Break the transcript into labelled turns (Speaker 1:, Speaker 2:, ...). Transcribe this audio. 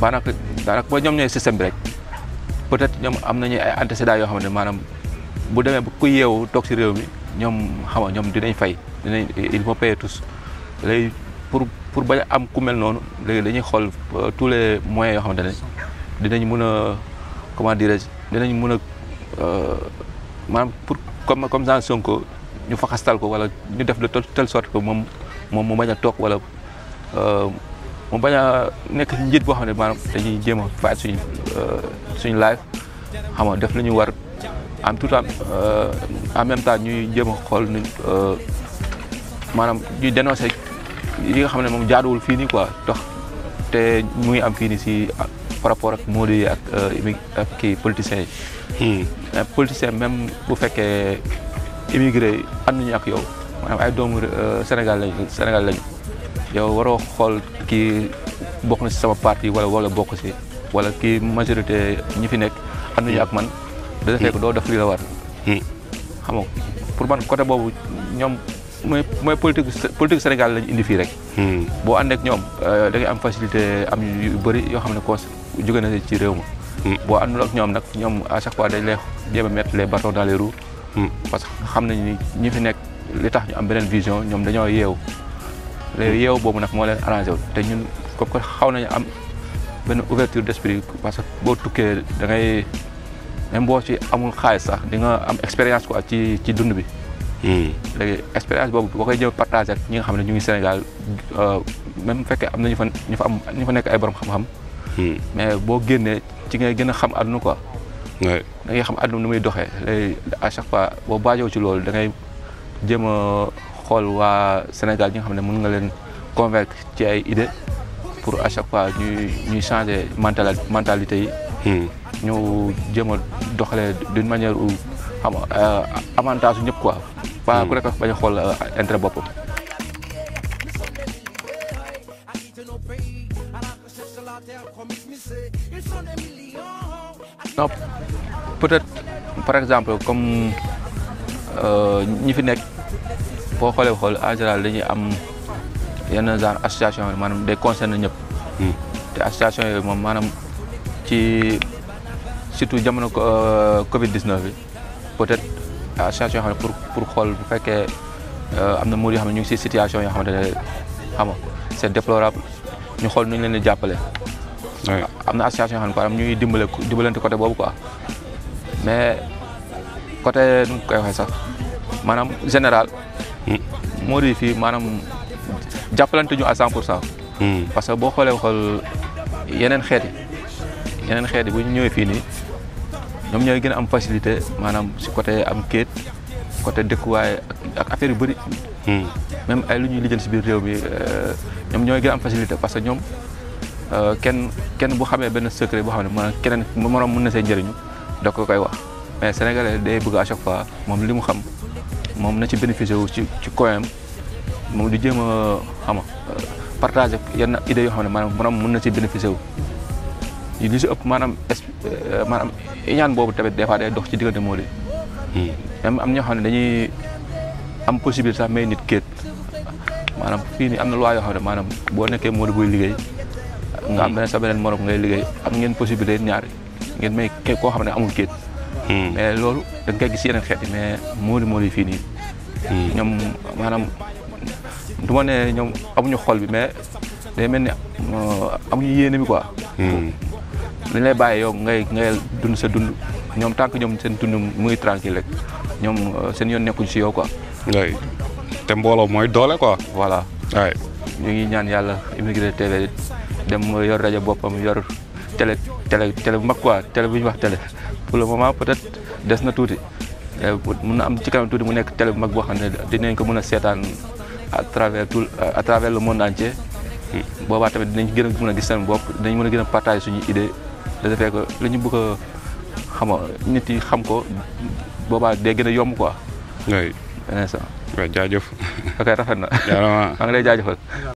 Speaker 1: daanaka daanaka ba ñoom ñooy système bi rek peut-être ñoom am nañu ay antécédents yoo xam ne maanaam bu demee ba ku yeewu toog si réew mi ñoom xam nga ñoom dinañ fay dinañ ils vont payer tous léegi pour pour bañ a am ku mel noonu léegi dañuy xool tous les moyens yoo xamante ne dinañ mën a comment dirais-je dinañ mën a maanaam pour comme comme genre Sonko ñu faxastal ko wala ñu def de telle sorte que moom moom mu bañ a toog wala mu bañ a nekk njiit boo xam ne maanaam dañuy jéem a faat suñu suñu live xam nga def lu ñu war en tout temps en même temps ñuy jéem a xool ni maanaam ñuy dénoncer yi nga xam ne moom jaaduwul fii nii quoi tax te mu ngi am fii nii si par rapport ak Modou yi ak ak kii politiciens yi. mais politicien même bu fekkee immigré yi ànduñu ak yow maanaam ay doomu Sénégal lañu Sénégal lañu yow waroo xool kii bokk na si sama parti wala wala bokk si wala kii majorité ñi fi nekk ànduñu ak man. da fekk doo def li la war. xam nga pour man côté boobu ñoom mooy mooy politique politique Sénégal lañu indi fii rek. boo ànd ak ñoom da ngay am facilité am yu bëri yoo xam ne cons jóge na ci réew ma. boo àndul ak ñoom nag ñoom à chaque fois dañ lay jéem a mettre les bâtons dans les roues. parce que xam nañu ni ñi fi nekk li tax ñu am beneen vision ñoom dañoo yeewu. léegi yeewu boobu nag moo leen arrangé wu te ñun comme que xaw nañu am benn ouverture d'esprit parce que boo tukkee da ngay même boo ci amul xaalis sax di nga am expérience quoi ci ci dund bi. léegi expérience boobu boo koy jëm partagé ak ñi nga xam ne ñu ngi Sénégal même bu fekkee am na ñu fa ñu fa am ñu fa nekk ay borom xam-xam. mais boo génnee ci ngay gën a xam àdduna quoi. da ngay xam àdduna nu muy doxee léegi à chaque fois boo baajoo ci loolu da ngay jéem a xool waa Sénégal ñi nga xam ne mën nga leen convaincre ci ay idées pour à chaque fois ñuy ñuy changer mental mentalité yi. ñu jéem a doxalee d'une manière où xam nga avantage su ñëpp quoi. pas ku nekk bañ a xool intérêt boppam. non peut-être par exemple comme ñi fi nekk boo xoolee xool en général dañuy am yenn genre association yi maanaam day concerner ñëpp. te association yooyu moom maanaam ci surtout jamono Covid 19 bi peut-être association yoo xam ne pour pour xool bu fekkee am na muur yoo xam ne ñu ngi si situation yoo xamante ne xam nga c'est déplorable ñu xool nu ñu leen di jàppale. am na association yoo xam ne quoi ñu ngi dimbale dimbalante côté boobu quoi mais côté nu mu koy waxee sax maanaam général. moo di fii maanaam jàppalante ñu à 100 pour cent. parce que boo xoolee xool yeneen xeet yi yeneen xeet yi bu ñu ñëwee fii nii ñoom ñooy gën a am facilité maanaam si côté am kéet côté dëkkuwaay ak affaire yu bëri. même ay lu ñuy lijjanti si biir réew mi ñoom ñooy gën a am facilité parce que ñoom. kenn kenn bu xamee benn secret boo xam ne maanaam keneen moroom mën na see njëriñu da ko koy wax mais sénégalais day bëgg à chaque fois moom li mu xam moom na ci bénéficier wu ci ci koyam moom di jéem a xam nga partager yenn idées yoo xam ne maanaam moroom mën na ci bénéficier wu. li si ëpp maanaam maanaam iñaan boobu tamit des fois day dox ci diggante moo di. même am ñoo xam ne dañuy am possibilité sax may nit kéet maanaam fii nii am na loi yoo xam ne maanaam boo nekkee moo di buy liggéey. nga am beneen sa beneen morom ngay liggéey am ngeen possibilité ñaar ngeen may koo xam ne amul kéet. mais loolu da nga koy gis yeneen xeet yi mais mooli mooli fii nii. ñoom maanaam du ma ne ñoom amuñu xol bi mais day mel ni amuñu yéene bi quoi. dañ lay bàyyi yow ngay ngay dund sa dund ñoom tant que ñoom seen dund muy tranquille rek ñoom seen yoon nekkuñ si yow quoi.
Speaker 2: oui te mbooloo mooy doole quoi.
Speaker 1: voilà.
Speaker 2: waay
Speaker 1: ñu ngi ñaan yàlla Immigré TV dem yor rajo boppam yor télé télé télé bu mag quoi télé bu ñuy wax télé pour le moment peut-être des na tuuti mun na am ci kanam tuuti mu nekk télé bu mag boo xam ne dinañ ko mën a seetaan à travers tout à travers le monde entier. boobaa tamit dinañ gën a mën a gis seen bopp dinañ mën a gën a partager suñu idée de ce fait que li ñu bëgg a xam nit yi xam ko boobaa day gën a yomb quoi.
Speaker 2: oui.
Speaker 1: beneen sax.
Speaker 2: waaw jaajëf.
Speaker 1: ok rafet na.
Speaker 2: jaaraama.
Speaker 1: maa ngi lay jaajëfal.